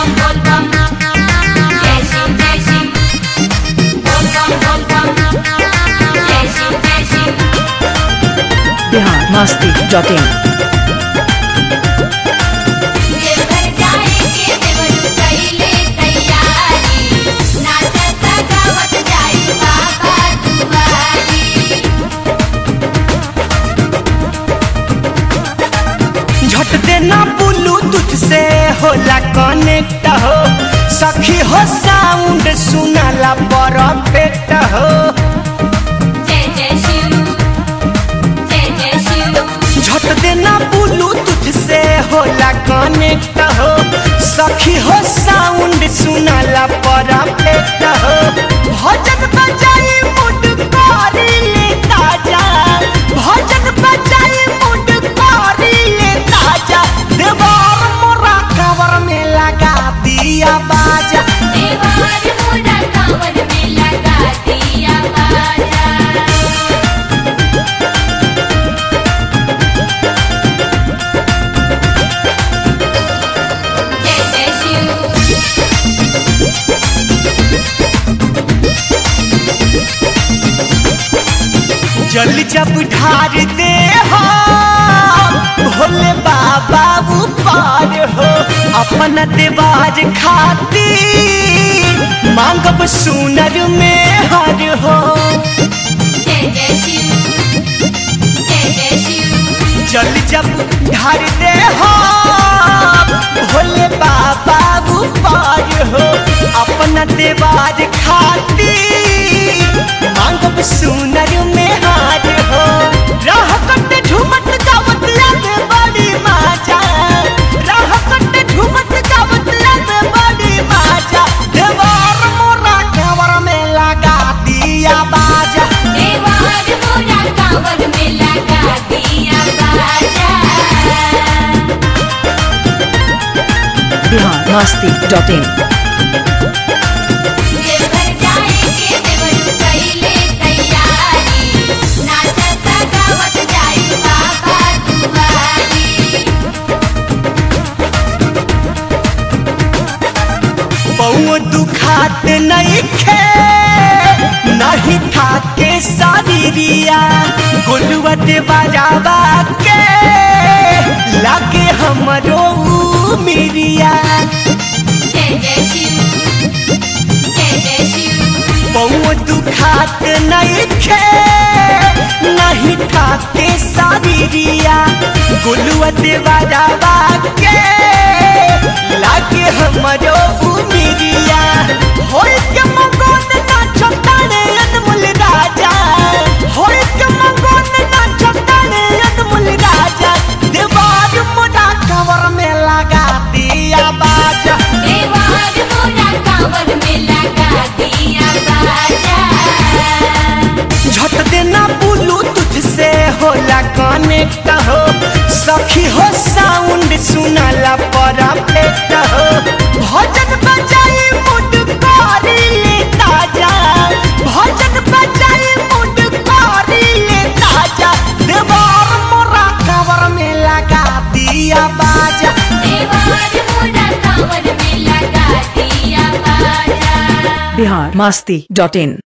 bum bol bum. Jai Shiv Jai Shiv. Bol bum bol bum. Jai Shiv Jai Shiv. Bihar Masti dot in Deoghar जाएंगे देवरू कइले तैयारी नाचता गावत जाई बाबा दुआरी झट देना ब्लूटूथ से होला कनेक्ट हो सखी हो साउंड सुनाला परफेक्ट हो जय जय शिव जय जय शिव झट देना ब्लूटूथ से होला कनेक्ट हो सखी हो साउंड सुनाला परफेक्ट हो भजन बजाई मुड करी ले ताजा भजन बजाई मुड करी ले ताजा देवर मोरा कवर में लगा दिया बाजा देवार मोरा कांवर में लगा दिया बाजा जय जय शिव जल जब ढार दे हो भोले बाबा ऊपर हो अपन देवाज खाती मांगब सुनर में हर हो जय जय शिव जय जय शिव जल जब ढार दे हो भोले बाबा ऊपर हो अपन देवाज खाती मांगब सुनर में हार हो राह कट झूमत गावत लागे बड़ी माजा राह कट झूमत गावत लागे बड़ी माजा देवार मोरा कवर में लगा दिया बाजा देवार मोरा कांवर में लगा दिया बाजा बिहार मस्ती डॉट इन देवघर जाएंगे देवरू कइले तैयारी नाचता गावत जाई बाबा दुआरी पौओ दुखात नहीं खे नहीं थाके शरीरिया गोलुआ दे बजावा के लागे हमरो मिरिया जय जय शिव जय जय शिव पौओ दुखात नहीं खे नहीं थाके शरीरिया गोलुआ दे बजावा के लागे हमरो मिरिया होय के मगन नाचो ताने अनमोल राजा होय के मगन नाचो ताने अनमोल राजा देवार मोरा कवर में लगा दिया बाजा देवार मोरा कांवर में लगा दिया बाजा झट देना ब्लूटूथ से होला कनेक्ट हो सखी हो साउंड सुनाला परफेक्ट हो भजन बजाई मुड करी ले ताजा भजन बजाई मुड करी ले ताजा देवार मोरा कवर में लगा दिया बाजा देवार मोरा कांवर में लगा दिया बाजा बिहार मस्ती डॉट इन